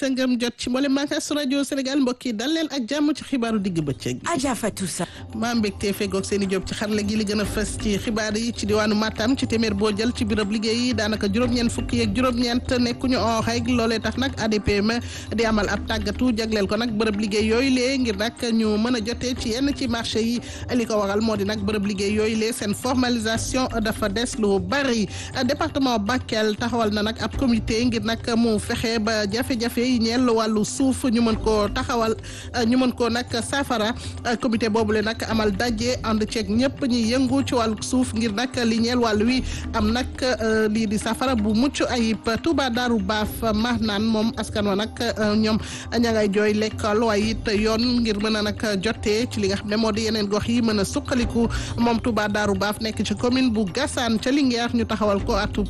sëngam jot ci mboolem bànqaas rajo Sénégal mbokk yi dal leen ak jàmm ci xibaaru digg bëccëg gi. Adja Fatou Sa. maa mbégte fegoog seen i job ci xarala gi li gën a fës ci xibaar yi ci diwaanu Matam ci téeméer boo jël ci birab liggéey yi daanaka juróom-ñeent fukki yeeg juróom-ñeent nekkuñu en règle loolee tax nag ADPM di amal ab tàggatu jagleel ko nag bërëb liggéey yooyu lee ngir nag ñu mën a jotee ci yenn ci marché yi li ko waral moo di nag bërëb liggéey yooyu lee seen formalisation dafa des lu bari département Bakel taxawal na nag ab comité ngir nag mu fexe ba jafe-jafe yi ñeel wàllu suuf ñu mën koo taxawal ñu mën koo nag saafara comité boobule nag amal daje ànd ceeg ñëpp ñi yëngu ci wàllu suuf ngir nag li ñeel wàllu wi am nag lii di saafara bu mucc ayib Touba Darou Baaf maax naan moom askan wa nag ñoom ña ngay jooy lekkal waaye it yoon ngir mën a nag jotee ci li nga xam ne moo di yeneen gox yi mën a suqaliku moom Touba Darou Baaf nekk ci commune bu Gassane ca Linguère ñu taxawal ko atub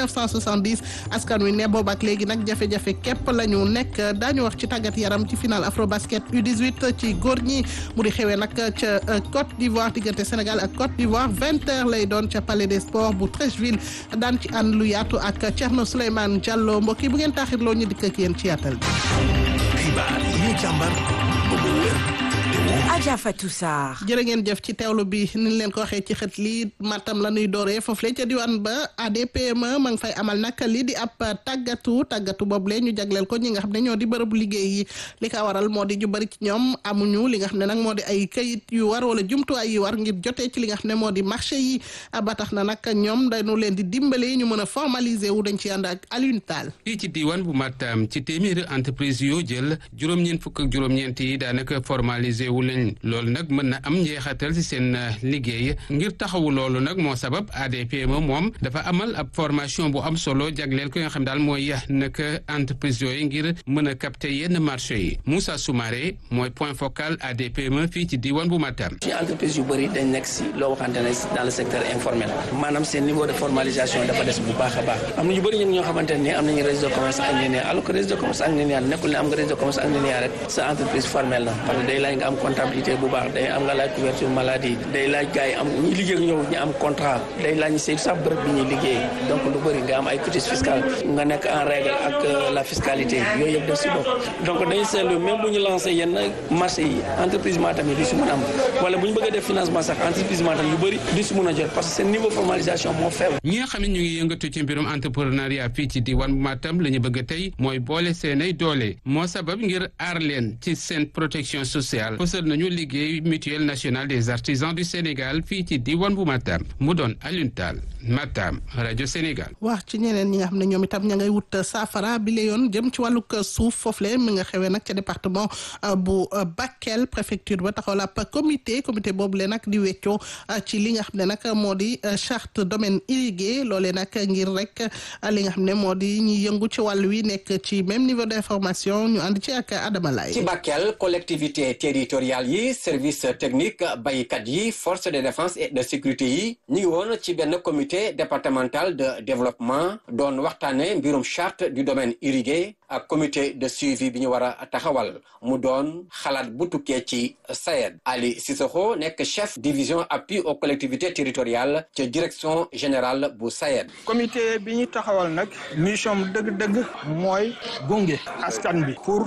1970 askan wi ne boobu ak léegi nag jafe-jafe képp la ñu nekk daañu wax ci tàggat yaram ci final Afrobasket U18 ci góor ñi mu di xewee nag ca Côte d'Ivoire diggante Sénégal ak Côte d'Ivoire vingt heures lay doon ca Palais des Sports bu Treichville daan ci ànd lu yaatu ak Thierno Souleymane Diallo mbokk yi bu ngeen taaxirloo ñu dikk ak yéen ci yaatal bi. xibaar yi ñu càmbar ba mu wér te wóor. Adja Fatou Sarr. jërë ngeen jëf ci teewlu bi ni ñu leen ko waxee ci xët lii Matam la ñuy dooree foofu la ca diwaan ba ADPM ma ngi fay amal nag lii di ab tàggatu tàggatu boobu la ñu jagleel ko ñi nga xam ne ñoo di bërëbu liggéey yi li ko waral moo di ju bari ci ñoom amuñu li nga xam ne nag moo di ay kayit yu war wala jumtuwaay yu war ngir jotee ci li nga xam ne moo di marché yi ba tax na nag ñoom dañu leen di dimbale ñu mën a formaliser wu dañ ci ànd ak Alioune Tall. fii ci diwaan bu Matam ci téeméeri entreprise yoo jël juróom-ñeent fukk ak juróom-ñeent yi daanaka formalisé wu lañ loolu nag mën na am njeexatal ci seen liggéey ngir taxawu loolu nag moo sabab ADPM moom dafa amal ab formation bu am solo jagleel ko nga xam daal mooy nag entreprise yooyu ngir mën a capter yenn marché yi Moussa Soumaré mooy point focal ADPM fii ci diwaan bu Matam. suñu entreprise yu bëri dañ nekk si loo waxante ne dans le secteur informel maanaam seen niveau de formalisation dafa des bu baax a baax am na ñu bëri ñun ñoo xamante ne am nañu registre de commerce anglénière alors que registre de commerce anglénière nekkul ne am nga registre de commerce anglénière rek sa entreprise formelle na parce que day laaj nga am comptabilité bu baax day am nga laaj couverture maladie day laaj gars yi am ñi liggéey ak ñëw ñu am contrat day laaj ñu saytu sax bërëb bi ñuy liggéey donc lu bëri nga am ay quitus fiscal nga nekk en règle ak la fiscalité yooyu yëpp def si bopp donc dañu seetlu même bu ñu lancé yenn marché yi entreprise Matam yi du si mën a am wala bu ñu bëggee def financement sax entreprise Matam yu bëri du si mën a jot parce que seen niveau formalisation moo faible ñi nga xam ne ñu ngi yëngatu ci mbirum entrepreneuriat fii ci diwaan bu Matam la ñu bëgg tey mooy boole seenay doole moo sabab ngir aar leen ci seen protection sociale fësal nañu liggéey mutuelle nationale des artisans du Sénégal fii ci diwaan bu Matam mu doon Alioune Tall Matam rajo Sénégal. wax ci ñeneen ñi nga xam ne ñoom itam ña ngay wut saafara bi la yoon jëm ci wàllug suuf foofu le mi nga xewee nag ca département bu Bakel préfecture ba taxaw la ab comité comité boobu le nag di weccoo ci li nga xam ne nag moo di charte domaine irrigué loolee nag ngir rek li nga xam ne moo di ñi yëngu ci wàll wi nekk ci même niveau d'information ñu ànd ci ak Adama Laye. ci Bakel collectivité territoriale yi service technique baykat yi force de défense et de sécurité yi ñu ngi woon ci benn comité départemental de développement doon waxtaane mbirum charte du domaine irrigué ak comité de suivi bi ñu war a taxawal mu doon xalaat bu tukkee ci SAED Ali Sissoko nekk chef division appui aux collectivités territoriales ca direction générale bu SAED comité bi ñu taxawal nag mission dëgg-dëgg mooy gunge askan bi pour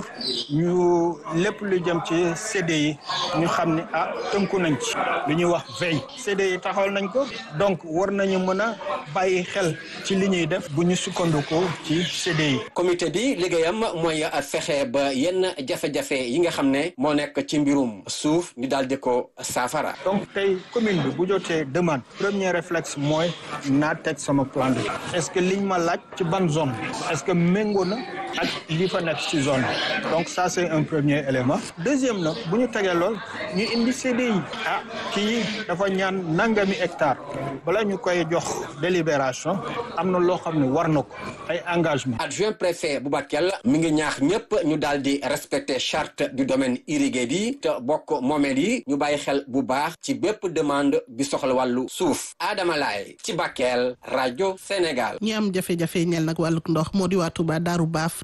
ñu lépp lu jëm ci CDI ñu xam ne ah tënku nañ ci lu ñuy wax veille CDI taxawal nañ ko donc war nañu mën a bàyyi xel ci li ñuy def bu ñu sukkandikoo ci CDI. comité bi liggéeyam mooy fexe ba yenn jafe-jafe yi nga xam ne moo nekk ci mbirum suuf ñu daal di ko saafara. donc tey commune bi bu jotee demande premier réflexe mooy naa teg sama plan de est-ce que liñ ma laaj ci ban zone est-ce que méngoo na ak li fa nekk ci zone donc ça c'est un premier élément deuxième na bu ñu tegee lool ñu indi CDI ah kii dafa ñaan nangami hectare bala ñu koy jox délibération am na loo xam ne war na ko ay engagement adjoint préfet bu Bakel mi ngi ñaax ñëpp ñu daal di respecter charte du domaine irrigué bi te bokk moomeel yi ñu bàyyi xel bu baax ci bépp demande bi soxla wàllu suuf Adama Laye ci Bakel rajo Sénégal. ñi am jafe-jafe ñel nag wàllug ndox moo di waa Touba Daaru Baaf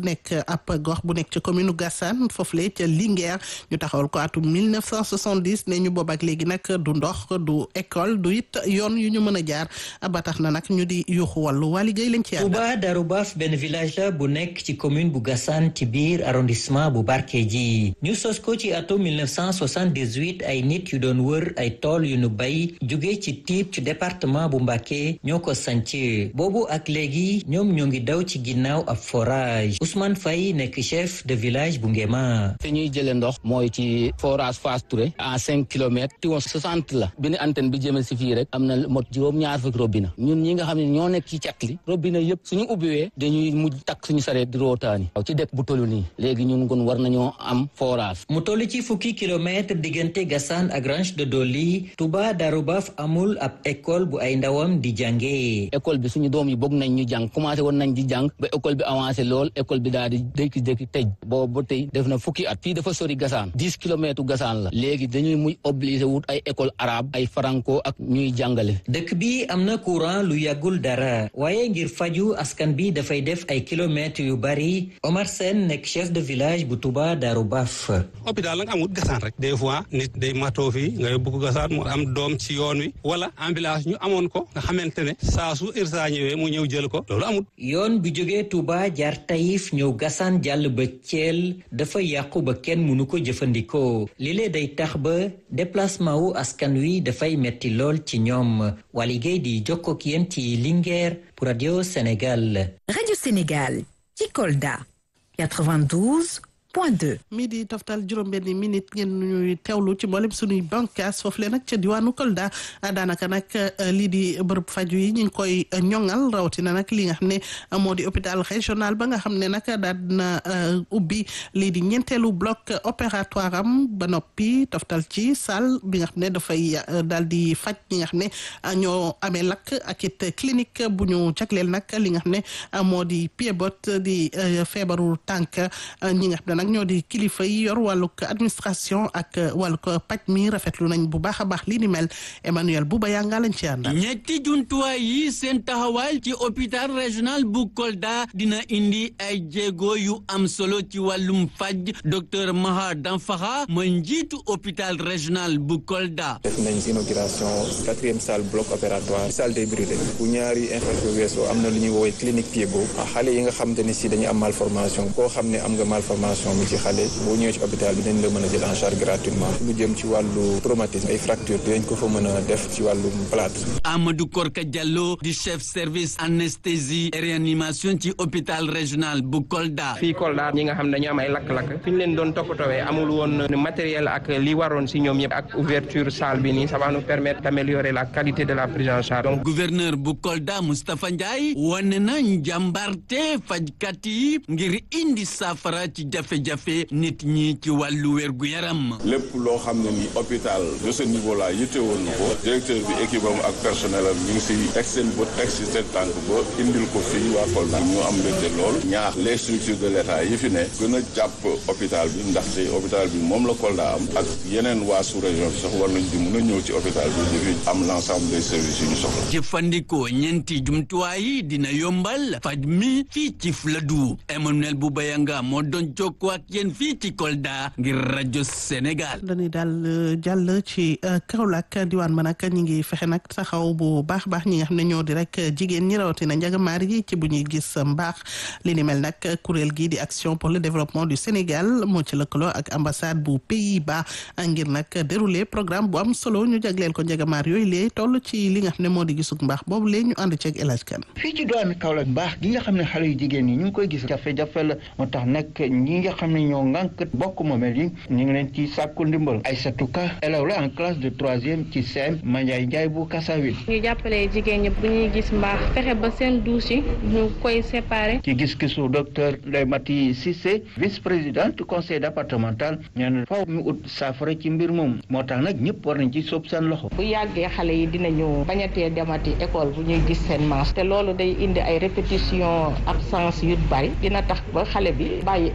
nekk ab gox bu nekk ci commune Gassane foofule ca Linguère ñu taxawal ko atum 1970 ne ñu boob ak léegi nag du ndox du école du it yoon yu ñu mën a jaar ba tax na nag ñu di yuuxu wàllu waa liggéey lañ ci Touba Darou Baaf benn village la bu nekk ci commune bu Gassane ci biir arrondissement bu Barkédji ñu sos ko ci atum 1978 ay nit yu doon wër ay tool yu nu bay jóge ci tiib ci département bu Mbacké ñoo ko sanc boobu ak léegi ñoom ñoo ngi daw ci ginnaaw ab forage Ousmane Faye nekk chef de village bu Ngema fi ñuy jëlee ndox mooy ci forage Fass Touré à cinq kilomètres ti woon soixante la benn antenne bi jëmee si fii rek am na mot juróom ñaar fukki robinet ñun ñi nga xam ne ñoo nekk ci cat li robinet yëpp suñu ubbiwee dañuy mujj takk suñu sareet di rootaani waaw ci dëkk bu tollu nii léegi ñun kon war nañoo am forage mu toll ci fukki kilomètre diggante Gassane ak Ranch de Doli Touba Darou Baaf amul ab école bu ay ndawam di jàngee école bi suñu doom yi bëgg nañ ñu jàng commencé woon nañ di jàng ba école bi avancé lool école bi daal di dékki-dékki tëj boobu ba tey def na fukki at fii dafa sori Gassane dix kilomètres Gassane la léegi dañuy muy obligé wut ay école arabe ay franco ak ñuy jàngale dëkk bi am na courant lu yàggul dara waaye ngir faju askan bi dafay def ay kilomètres yu bari Omar Sène nekk chef de village bu Touba Darou Baaf hôpital la nga amul Gassane rek des fois nit day matoo fii nga yóbbu ko Gassane mu am doom ci yoon wi wala ambulance ñu amoon ko nga xamante ne saa su irsa ñëwee mu ñëw jël ko loolu amul yoon bu jógee Touba jaar Taïf ñëw Gassane jàll ba Thiel dafa yàqu ba kenn mënu ko jëfandikoo lile day tax ba déplacement wu askan wi dafay metti lool ci ñoom Waly Gueye di jokkoo ak yéen ci Linguère pour Radio Sénégal. Radio Sénégal ci Kolda 92. point 2. midi toftal juróom-benni minute ngeen ñuy teewlu ci mboolem suñuy bànqaas foofu le nag ca diwaanu Kolda daanaka nag lii di bërëb faju yi ñu ngi koy ñoŋal rawatina nag li nga xam ne moo di hôpital régional ba nga xam ne nag daal na ubbi lii di ñeenteelu bloc opératoire am ba noppi toftal ci salle bi nga xam ne dafay daal di faj ñi nga xam ne ñoo amee lakk ak it clinique bu ñu jagleel nag li nga xam ne moo di pied-bot di feebaru tànk ñi nga xam ne nag ñoo di kilifa yi yor wàllug administration ak wàllug paj mi rafetlu nañ bu baax a baax lii ni mel Emmanuel Bouba yaa nga lañ ci àndal. ñetti jumtuwaay yi seen taxawaay ci hôpital régional bu Kolda dina indi ay jéego yu am solo ci wàllum faj docteur Maha Danfaxa mooy njiitu hôpital régional bu Kolda. def nañ inauguration quatrième salle bloc opératoire salle des brûlés bu ñaari infection weesoo am na lu ñuy woowee clinique pied-bot xale yi nga xamante ne si dañu am malformation koo xam ne am nga malformation mi ci xale boo ñëwee ci hôpital bi dañ la mën a jël en charge gratuitement lu jëm ci wàllu traumatisme ay fracture dinañ ko fa mën a def ci wàllum plâtre Amadou Korka Diallo di chef service anesthésie et réanimation ci hôpital régional bu Kolda. fii Kolda ñi nga xam ne dañu am ay lakk-lakk fi ñu leen doon toppatoowee amul woon matériel ak li waroon si ñoom yëpp ak ouverture salle bi nii ça va nous permettre d'améliorer la qualité de la prise en charge. donc gouverneur bu Kolda Moustapha Ndiaye wane na njàmbarte fajkat yi ngir indi saafara ci jafe-jafe nit ñi ci wàllu wérgu yaram. lépp loo xam ne ni hôpital de ce niveau là yittewoon na ko directeur bi équipe am ak personnel am ñu ngi si teg seen bët teg si seen tànk ba indil ko fii waa Kolda ñu am mbégte lool ñaax les structures de l' état yi fi ne gën a jàpp hôpital bi ndaxte hôpital bi moom la Kolda am ak yeneen waa sous région bi sax war nañ di mun a ñëw ci hôpital bi di fi am l' ensemble des services yu ñu soxla. jëfandikoo ñeenti jumtuwaay yi dina yombal faj mi fii ci Fuladu Emmanuel Boubayanga moo doon jokkoo ak yéen fii ci Kolda ngir rajo Sénégal. dañuy daal jàll ci Kaolack diwaan ba nag ñi ngi fexe nag taxaw bu baax baax ñi nga xam ne ñoo di rek jigéen ñi rawatina njagamaar yi ci bu ñuy gis mbaax li ni mel nag kuréel gi di action pour le développement du Sénégal moo ci lëkkaloo ak ambassade bu Pays-Bas ngir nag dérouler programme bu am solo ñu jagleel ko njagamaar yooyu lee toll ci li nga xam ne moo di gisug mbaax boobu lee ñu ànd ceeg El Hadj Kane fii ci diwaan Kaolack mbaax gi nga xam ne xale yu jigéen ñi ñu ngi koy gis jafe-jafe la moo tax nag ñi nga xam ne ñoo ŋànk bokk moomeel yi ñu ngi leen ci sàkku ndimbal Aïssatou Ka élève la en classe de troisième ci CEM Mandiaye Ndiaye bu Kassawil ñu jàppale jigéen ñi bu ñuy gis mbaax fexe ba seen douche yi ñu koy séparer ci gis-gisu docteur Ndeye Mati Cissé vice présidente du conseil départemental ñoo ne faw ñu ut saafara ci mbir moom moo tax nag ñëpp war nañ ci sóob seen loxo bu yàggee xale yi dinañu bañatee demati école bu ñuy gis seen manche te loolu day indi ay répétition absence yu bari dina tax ba xale bi bàyyi école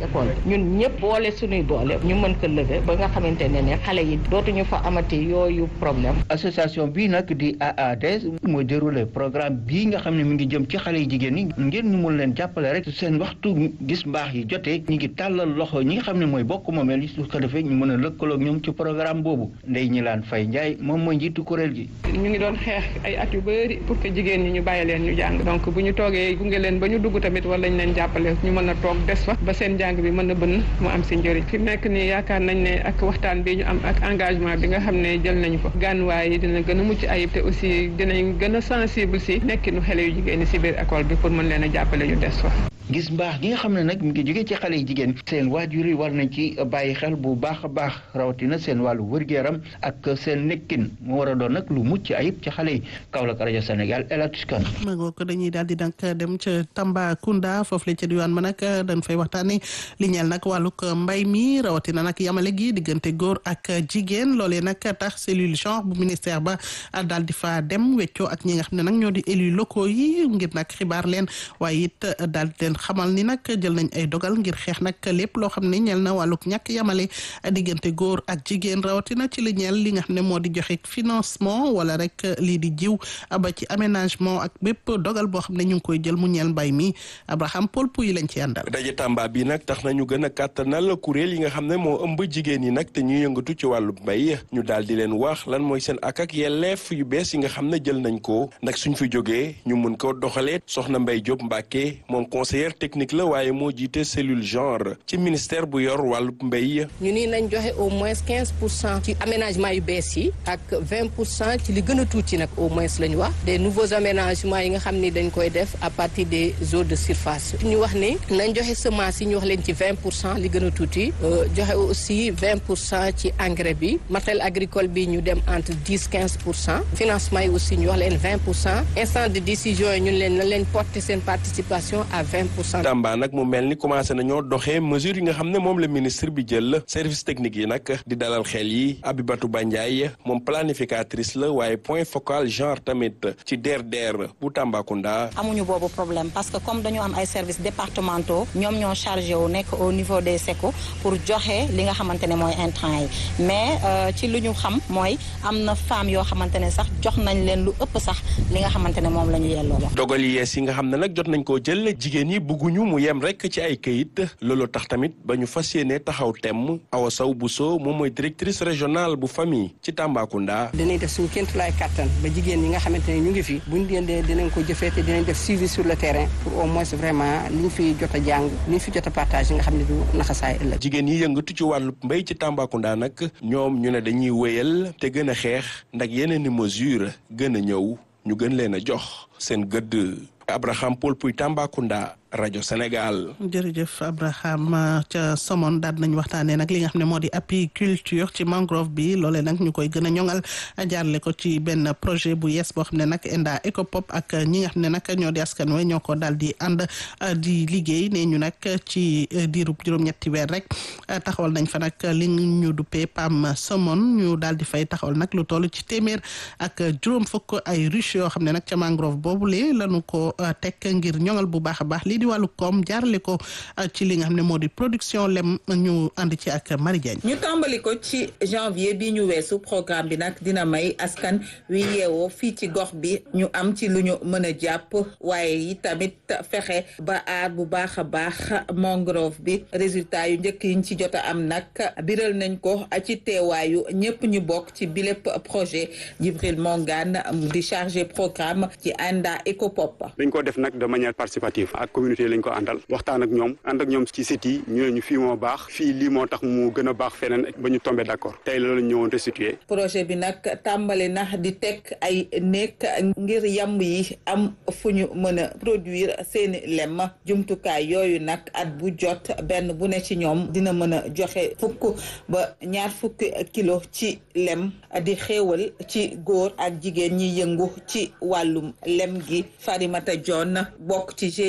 ñun ñëpp boole suñuy doole ñu mën ko lever ba nga xamante ne ne xale yi dootuñu fa amati yooyu problème association bii nag di AADS mooy déroulé programme bii nga xam ne mi ngi jëm ci xale yi jigéen ñi ngir ñu mun leen jàppale rek seen waxtu gis mbaax yi jotee ñu ngi tàllal loxo ñi nga xam ne mooy bokk moomeel yi su ko defee ñu mën a lëkkaloog ñoom ci programme boobu ndey ñi laan fay njaay moom mooy njiitu kuréel gi ñu ngi doon xeex ay at yu bëri pour que jigéen ñi ñu bàyyi leen ñu jàng donc bu ñu toogee gunge leen ba ñu dugg tamit wala ñu leen jàppale ñu mën a toog des fa ba seen jàng bi mën a bënn mu am si njëriñ fi nekk nii yaakaar nañ ne ak waxtaan bi ñu am ak engagement bi nga xam ne jël nañu ko gànnuwaay yi dina gën a mucc ayib te aussi dinañ gën a sensible si nekkinu xale yu jigéen ñi si biir école bi pour mën leen a jàppale ñu des fa gis mbaax gi nga xam ne nag mi ngi jógee ci xale yi jigéen seen waajur yi war nañ ci bàyyi xel bu baax a baax rawatina seen wàllu wër-gu-yaram ak seen nekkin mu war a doon nag lu mucc ayib ci xale yi Kaolack rajo Sénégal El Hadj Kane ma ngoo ko dañuy daal di nag dem ca Tambacounda foofu la ca diwaan ma nag dañ fay waxtaane li ñeel nag wàllug mbay mi rawatina nag yamale gi diggante góor ak jigéen loolee nag tax cellule genre bu ministère ba daal di fa dem weccoo ak ñi nga xam ne nag ñoo di élus locaux yi ngir nag xibaar leen waaye it daal di leen xamal ni nag jël nañ ay dogal ngir xeex nag lépp loo xam ne ñeel na wàllug ñàkk yamale diggante góor ak jigéen rawatina ci li ñeel li nga xam ne moo di joxe financement wala rek lii di jiw ba ci aménagement ak bépp dogal boo xam ne ñu ngi koy jël mu ñeel mbay mi Abraham Paul Pouy lañ ci àndal. daje Tamba bi nag tax nañu gën a kàttanal kuréel yi nga xam ne moo ëmb jigéen yi nag te ñuy yëngatu ci wàllu mbay ñu daal di leen wax lan mooy seen ak ak yelleef yu bees yi nga xam ne jël nañ ko ndax suñ fi jógee ñu mun ko doxalee soxna Mbay Diop Mbacke moom conseiller technique la waaye moo jiite cellule genre ci ministère bu yor wàllu mbéy. ñu ni nañ joxe au moins quinze pour cent ci aménagement yu bees yi ak vingt pour cent ci li gën a tuuti nag au moins la ñu wax des nouveaux aménagements yi nga xam ni dañ koy def à partir des eaux de surface ñu wax ni nañ joxe semence yi ñu wax leen ci vingt pour cent li gën a tuuti joxe aussi vingt pour cent ci engrais bi matériel agricole bi ñu dem entre dix quinze pour cent financement yi aussi ñu wax leen vingt pour cent instant de décision yi ñun leen na leen porter seen participation à vingt pour cent. Tamba nag mu mel ni commencé nañoo doxee mesure yi nga xam ne moom la ministre bi jël service technique yi nag di dalal xel yi Abibatou Bandiaye moom planificatrice la waaye point focal genre tamit ci DRDR bu Tambacounda. amuñu boobu problème parce que comme dañu am ay services départementaux ñoom ñoo chargé wu nekk au niveau des SECO pour joxe li nga xamante ne mooy intrant yi mais ci lu ñu xam mooy am na femmes yoo xamante ne sax jox nañ leen lu ëpp sax li nga xamante ne moom la ñu yelloo la. dogal yi yees yi nga xam ne nag jot nañ koo jël jigéen yi bugguñu mu yem rek ci ay këyit loolu tax tamit ba ñu fas yéene taxaw temm Awa Sow Bousso moom mooy directrice régionale bu famille ci Tambacounda. dinañ def suñu kéemtulaay kattan ba jigéen ñi nga xamante ne ñu ngi fi buñ dee dinañ ko jëfee te dinañ def suivi sur le terrain pour au moins vraiment liñ fi jot a jàng liñ fi jot a partage nga xam ne du naxasaay ëllëg. jigéen yi yëngatu ci wàllu mbéy ci Tambacounda nag ñoom ñu ne dañuy wéyal te gën a xeex ndax yeneen i mesure gën a ñëw ñu gën leen a jox seen gëdd Abraham Paul Puy Tambacounda rajo Sénégal. jërëjëf Abraham ca Somone daal nañ waxtaanee nag li nga xam ne moo di apiculture ci mangrove bi loolee nag ñu koy gën a ñoŋal jaarle ko ci benn projet bu yees boo xam ne nag ENDA Ecopop ak ñi nga xam ne nag ñoo di askan wi ñoo ko daal di ànd di liggéey ne ñu nag ci diirub juróom-ñetti weer rek taxawal nañ fa nag li ñu duppee PAM Somone ñu daal di fay taxawal nag lu toll ci téeméer ak juróom fukk ay ruches yoo xam ne nag ca mangrove boobule lañu ko teg ngir ñoŋal bu baax a baax lii di wàllu koom jaarale ko ci li nga xam ne moo di production lem ñu ànd ci ak Marie Diagne ñu tàmbali ko ci janvier bi ñu weesu programme bi nag dina may askan wi yeewoo fii ci gox bi ñu am ci lu ñu mën a jàpp waaye yi tamit fexe ba aar bu baax a baax mangrove bi résultat yu njëkk yiñ ci jot a am nag biral nañ ko ci teewaayu ñëpp ñu bokk ci bilépp projet Jibril Mongane di chargé programme ci ANDA Ecopop dañ ko def nag de manière participative ak communauté lañ ko àndal waxtaan ak ñoom ànd ak ñoom ci site yi ñu ne ñu fii moo baax fii lii moo tax mu gën a baax feneen ba ñu tombé d'accord tey loolu ñu ñëwoon restituer projet bi nag tàmbali na di teg ay néeg ngir yamb yi am fu ñu mën a produire seeni lem jumtukaay yooyu nag at bu jot benn bu ne ci ñoom dina mën a joxe fukk ba ñaar fukki kilo ci lem di xéewal ci góor ak jigéen ñi yëngu ci wàllum lem gi Farimata John bokk ci GIE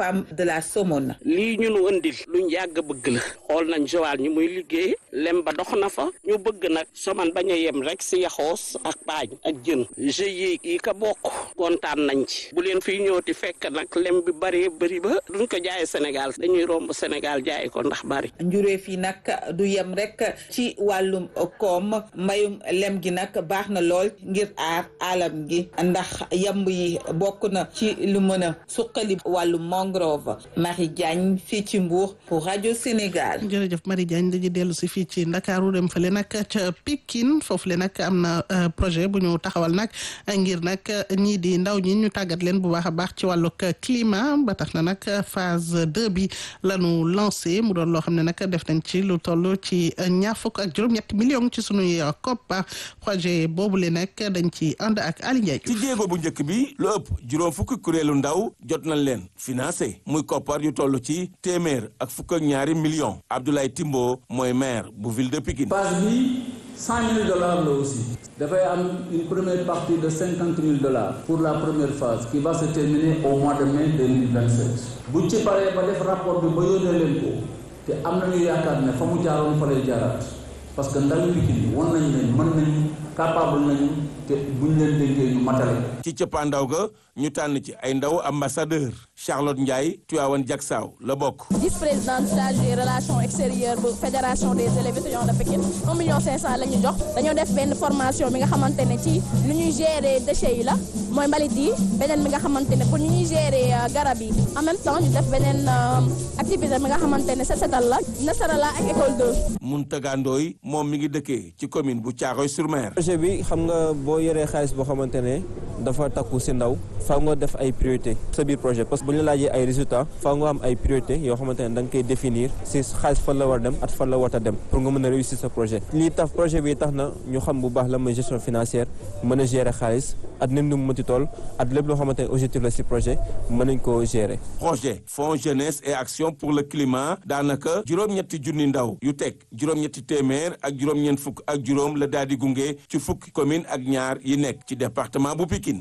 femme de la Somone. lii ñu nu ëndil luñ yàgg bëgg la xool nañ Joal ñu muy liggéey lem ba dox na fa ñu bëgg nag soman bañ a yem rek si yaxoos ak paañ ak jën GIE yi ka bokk kontaan nañ ci bu leen fiy ñëwti fekk nag lem bi bëree bëri ba duñ ko jaay Sénégal dañuy romb Sénégal jaay ko ndax bari njuréef yi nag du yem rek ci wàllum koom mbayum lem gi nag baax na lool ngir aar alam gi ndax yamb yi bokk na ci lu mën a suqali wàllu mangrove Marie Diagne fii ci Mbour pour rajo Sénégal. jërëjëf Marie Diagne dañuy dellu si fii ci Ndakaaru dem fële nag ca Pikine foofu le nag am na projet bu ñu taxawal nag ngir nag ñii di ndaw ñi ñu tàggat leen bu baax a baax ci wàllug climat ba tax na nag phase deux bi la ñu lancé mu doon loo xam ne nag def nañ ci lu toll ci ñaar fukk ak juróom-ñetti millions ci sunuy koppar projet boobu le nag dañ ci ànd ak Ali Ndiaye. ci jéego bu njëkk bi lu ëpp juróom fukki kuréelu ndaw jot nañ leen financé muy koppar yu toll ci téeméer ak fukk ak ñaari millions Abdoulaye Timbo mooy maire bu ville de Pikine. phase bi cent mille dollars la aussi dafay am une première partie de cinquante mille dollars pour la première phase qui va se terminer au mois de mai deux mille vingt sept buñ ci paree ba def rapport bi ba yónnee leen ko te am nañu yaakaar ne fa mu jaaroon fa lay jaaraat parce que ndawi Pikine won nañu ne mën nañu capable nañu te buñ leen dénkee ñu matale ci cëppaandaw ga ñu tànn ci ay ndaw ambassadeur Charlotte Ndiaye Tuyawan Jaksaaw la bokk vice-présidente chargée des relations extérieures bu fédération des élèves étudiants de Pikine un million cinq cent la ñu jox dañoo def benn formation bi nga xamante ne ci nu ñuy gérer déchets yi la mooy mbalit yi beneen bi nga xamante ne pour ñu ñuy gérer garab yi en même temps ñu def beneen activité bi nga xamante ne set setal la nasara la ak école 2 Mountaga Ndoye moom mi ngi dëkkee ci commune bu Thiaroye-sur-Mer projet bi xam nga boo yoree xaalis boo xamante ne dafa takku si ndaw faaw nga def ay priorité sa biir projet parce que bu ñu la laajee ay résultats faaw nga am ay priorité yoo xamante ne da nga koy définir si xaalis fan la war dem at fan la war a dem pour nga mën a réussir sa projet lii tax projet bi tax na ñu xam bu baax la mooy gestion financière mën a gérer xaalis at nim nu mu mënti toll at lépp loo xamante ne objectif la si projet mën nañ koo gérer projet fonds jeunesse et action pour le climat daanaka juróom-ñetti junni ndaw yu teg juróom-ñetti téeméer ak juróom-ñeent fukk ak juróom la daal di gunge ci fukki commune ak ñaar yi nekk ci département bu Pikine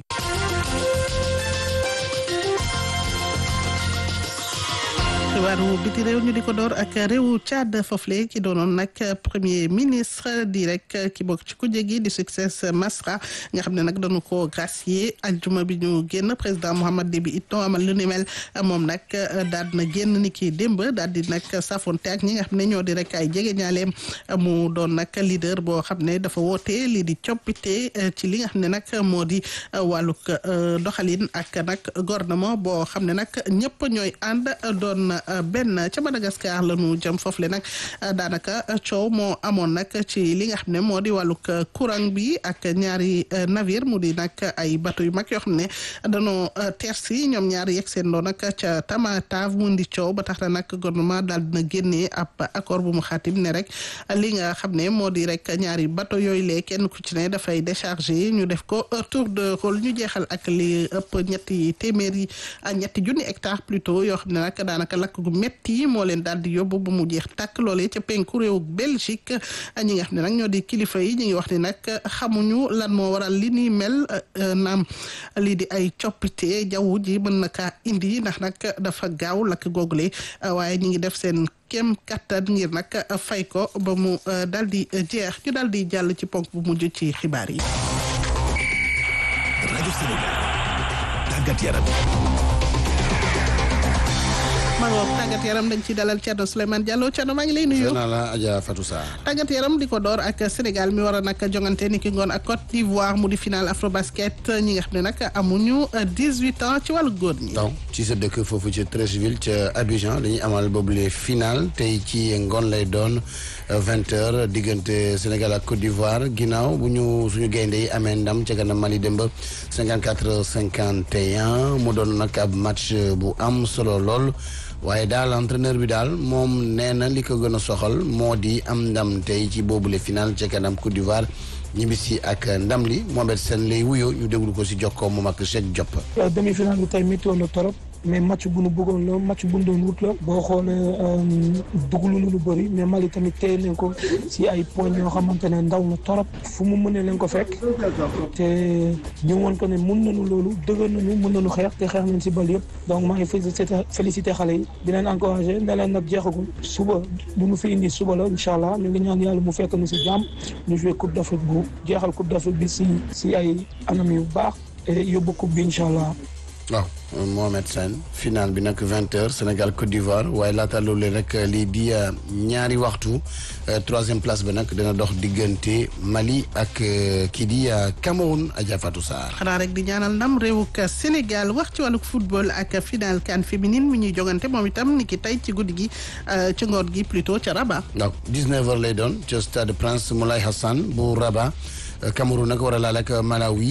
xibaaru biti réew ñu di ko door ak réewu Tchad foofule ki doonoon nag premier ministre di rek ki bokk ci kujje gi di succès Masra nga xam ne nag dañu ko gracier aljuma bi ñu génn président Mohamed Déby Itno amal lu ni mel moom nag daal na génn ni ki démb daal di nag safonte ak ñi nga xam ne ñoo di rek ay jege ñaaleem mu doon nag leader boo xam ne dafa woote lii di coppite ci li nga xam ne nag moo di wàllug doxalin ak nag gouvernement boo xam ne nag ñëpp ñooy ànd doon benn ca Madagascar la ñu jëm foofu le nag daanaka coow moo amoon nag ci li nga xam ne moo di wàllug courant bi ak ñaari navire mu di nag ay bateau yu mag yoo xam ne dañoo tersi ñoom ñaari yegg seen doon nag ca Tamatave mu di coow ba tax na nag gouvernement daal dina génnee ab accord bu mu xaatim ne rek li nga xam ne moo di rek ñaari bateau yooyu lee kenn ku ci ne dafay décharger ñu def ko tour de rôle ñu jeexal ak li ëpp ñetti téeméer yi ñetti junni hectare plutôt yoo xam ne nag daanaka lakk gu metti moo leen daal di yóbbu ba mu jeex tàkk loolee ca penku réew Belgique ñi nga xam ne nag ñoo di kilifa yi ñu ngi wax ni nag xamuñu lan moo waral li ni mel naam lii di ay coppite jaww ji mën na kaa indi ndax nag dafa gaaw lakk googule waaye ñi ngi def seen kem kattan ngir nag fay ko ba mu daal di jeex ñu daal di jàll ci ponk bu mujj ci xibaar yi. rajo Sénégal tàggat yaram. maa ngi wax tàggat yaram dañ ci dalal Thierno Souleymane Diallo Thierno maa ngi lay nuyu. naa la Adja Fatou Sarr. tàggat yaram di ko door ak Sénégal mi war a nag jongante ni ki ngoon ak Côte d'Ivoire mu di final Afrobasket ñi nga xam ne nag amuñu 18 ans ci wàllu góor ñi. donc ci sa dëkk foofu ca Treichville ca Abidjan dañuy amal boobule final tey ci ngoon lay doon 20 heures diggante Sénégal ak Côte d'Ivoire ginnaaw bu ñu suñu gaynde yi amee ndam ca kanam Mali démb 54 51 mu doon nag ab match bu am solo lool. waaye daal entraîneur bi daal moom nee na li ko gën a soxal moo di am ndam tey ci boobule final ca kanam Côte d'Ivoire ñibbisi ak ndam li Mohamed Sène lay wuyoo ñu déglu ko si jokkoo moom ak Cheikh Diop. demi final bi tey météo na torop mais match bu nu bëggoon la match bu nu doon wut la boo xoolee duglu na lu bëri mais Mali tamit téye nañ ko si ay points yoo xamante ne ndaw na torop fu mu mënee leen ko fekk te ñu woon ko ne mun nañu loolu dëgër nañu mun nañu xeex te xeex nañ si bal yëpp donc maa ngi félicité félicité xale yi di leen encouragé ne leen nag jeexagul suba lu nu fi indi suba la incha allah ñu ngi ñaan yàlla mu fekk nu si jàmm ñu joué coupe d' afrique bu jeexal coupe d' afrique bi si si ay anam yu baax et yóbbu coupe bi incha allah. waaw Mohamed Sène final bi nag vingt heures Sénégal Côte d'Ivoire waaye laata loolu rek lii di ñaari waxtu troisième place ba nag dina dox diggante Mali ak kii di Cameroun Adja Fatou Sarr. xanaa rek di ñaanal ndam réewuk Sénégal wax ci wàllug football ak final CAN féminine mi ñuy jogante moom itam ni ki tey ci guddi gi ci ngoor gi plutôt ca Rabat. waaw 19 heures lay doon ca stade Prince Moulay Hassan bu Rabat Cameroun nag war a laal ak Malawi